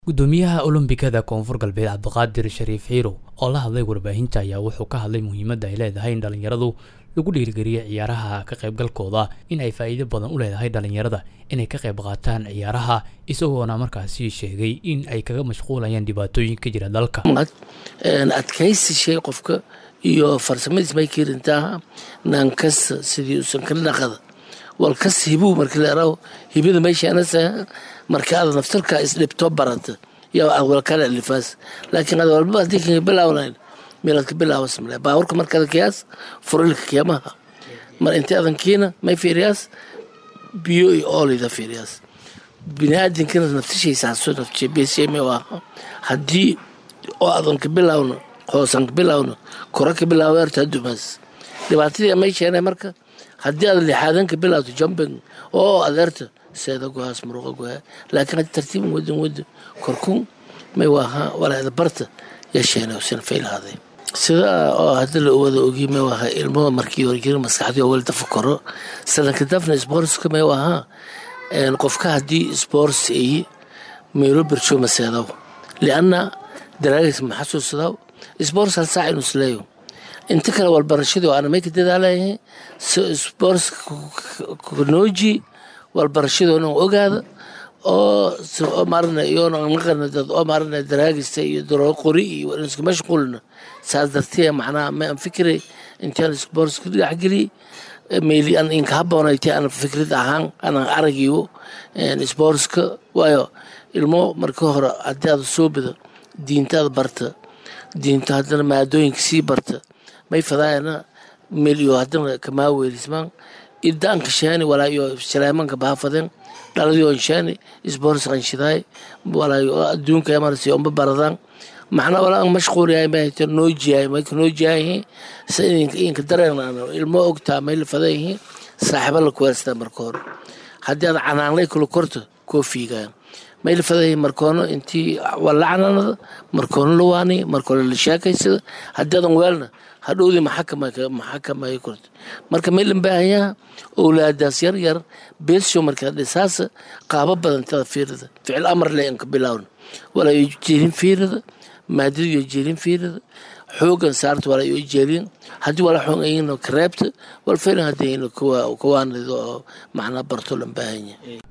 gudoomiyaha olombikada koonfur galbeed cabdiqaadir shariif xiiro oo la hadlay warbaahinta ayaa wuxuu ka hadlay muhiimadda ay leedahay in dhalinyaradu lagu dhiirigeliyo ciyaaraha ka qaybgalkooda in ay faa'iido badan u leedahay dhalinyarada inay ka qayb qaataan ciyaaraha isagoona markaasi sheegay in ay kaga mashquulayaan dhibaatooyin ka jira dalka adkaysi shay qofka iyo farsamadiis may kirintaa naankasta sidii usan ka dhaqada walkas hibuu marka leeraw hibada meeshaanasa marka aad naftarka isdhibto barata yaa aad walkala alifaas laakiin aad walba haddii kaga bilawnayn meelaad ka bilaawas male baaburka markaad kiyaas furilka kiyamaha mar inta adan kiina may fiiriyaas biyo iyo oolida fiiriyaas biniaadinkana naftishaysaaso naftishabeesheeme aha haddii oo adan ka bilawno hoosan ka bilawno kora ka bilaawo erta dumaas dhibaatadii may keenay marka haddii aad lixaadan ka bilawto jumping oo adeerta seeda gohaas muruqa gohaa laakiin haddii tartiiban wadan wada korkun may waaha walaada barta yeesheena usan faylahaaday sida oo hadda la wada ogi may waaha ilmo markii hore jira maskaxdii oo weli tafakaro sadanka dafna sportska may waaha qofka haddii sports ay meelo bersho maseedaw lianna daraagis ma xasuusadaw sports hal saac inuu isleeyo inta kale walbarashadii ana may ka dadaalayahay sports knooji walbarashadoona ogaada oo maarana iyoona naqana dad oo maarana daraagista iyo daroo qori iyo iska mashquulna saas dartee macnaha ma aan fikiray intaan sports ku dhexgeliyey meyli an inka haboonayte aan fikrad ahaan aanan aragiyo sportska waayo ilmo marka hore haddii aad soo bida diintaada barta diinta haddana maadooyinka sii barta may fadaayana meel iyo haddana kamaa weelismaan idaanka shaani walaa iyo shalaamanka bahafaden dhaladii on shaani sports qanshidaay walaa iyo adduunka marsi onba baradaan maxna walaa mashquuliyahay mahayta noojiyahay mayka noojiyahay sa inka dareenaan ilmo ogtaa may la fadan yihiin saaxiiba la kuweerstaa marka hore haddii aad canaanlay kula korto koo fiigaan may la fadan yihiin markoono intii wala canaanada markoono la waani markoono la sheekaysada haddii adan weelna hadhowdii maxakamay korto marka may lan baahanyaha owlaadaas yar yar beesho markaa dhisaasa qaabo badantada fiirada ficil amar le inka bilawna walaa iyo jeelin fiirada maadada iyo jeelin fiirada xoogan saarta walaa iyo jeelin haddii walaa xoog ayina kareebta wal filan haddii kawaanado oo macnaa barto lan baahanya